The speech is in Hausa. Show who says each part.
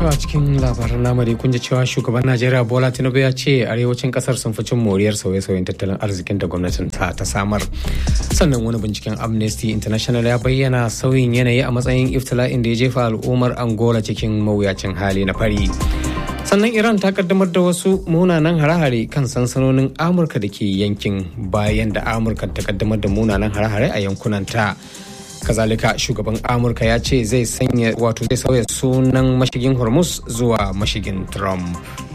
Speaker 1: To a cikin labaran lamari kun ji cewa shugaban Najeriya Bola Tinubu ya ce arewacin kasar sun fi cin moriyar sauye-sauyen tattalin arzikin da gwamnatin ta ta samar. Sannan wani binciken Amnesty International ya bayyana sauyin yanayi a matsayin iftila'in da ya jefa al'ummar Angola cikin mawuyacin hali na fari. Sannan Iran ta kaddamar da wasu munanan hare-hare kan sansanonin Amurka da ke yankin bayan da Amurka ta kaddamar da munanan hare-hare a yankunanta. kazalika shugaban amurka ya ce zai sanya wato zai sauya sunan mashigin hormuz zuwa mashigin trump